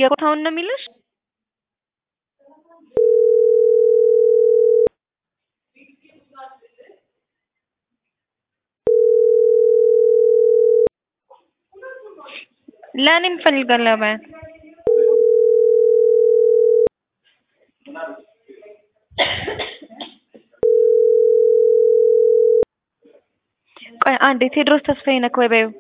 የቦታውን ነው የሚልሽ? ለእኔም እፈልጋለሁ በያት። ቆይ አንዴ ቴዎድሮስ ተስፋዬ ነህ ወይ በይው።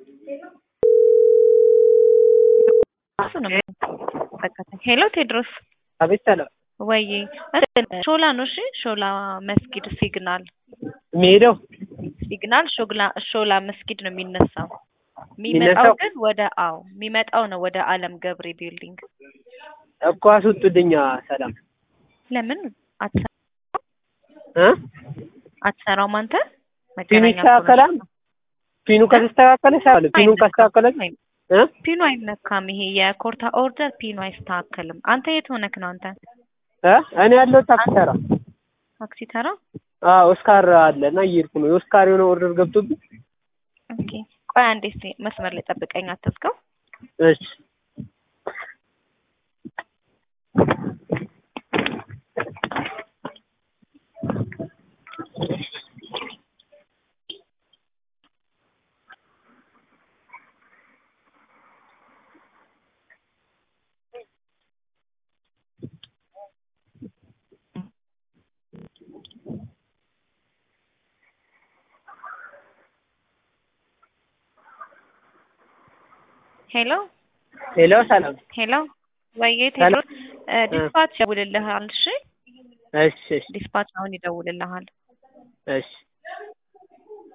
እሱ ነው በቃ ሄሎ ቴዎድሮስ አቤት ሰላም ወይ ሾላ ነው እሺ ሾላ መስጊድ ሲግናል የሚሄደው ሲግናል ሾላ ሾላ መስጊድ ነው የሚነሳው የሚመጣው የሚነሳው? ግን ወደ አዎ የሚመጣው ነው ወደ አለም ገብሬ ቢልዲንግ እኮ አስወጡልኛ ሰላም ለምን አትሰ- እ አትሰራውም አንተ ፒኑ መገናኛ ይስተካከላል ፒኑ ከተስተካከለ ይሰራል ፒኑ ካስተካከለ እ ፒኑ አይነካም ይሄ የኮርታ ኦርደር ፒኑ አይስተካከልም አንተ የት ሆነክ ነው አንተ እ እኔ ያለው ታክሲ ተራ ታክሲ ተራ አዎ ኦስካር አለ እና እየሄድኩ ነው የኦስካር የሆነ ኦርደር ገብቶብኝ ኦኬ ቆይ አንዴ እስኪ መስመር ላይ ጠብቀኝ አትዝጋው እሺ ሄሎ ሄሎ ሰላም ሄሎ ወይዬ ቴዎድሮስ እ ዲስፓች ይደውልልሃል እሺ እሺ እሺ ዲስፓች አሁን ይደውልልሃል እሺ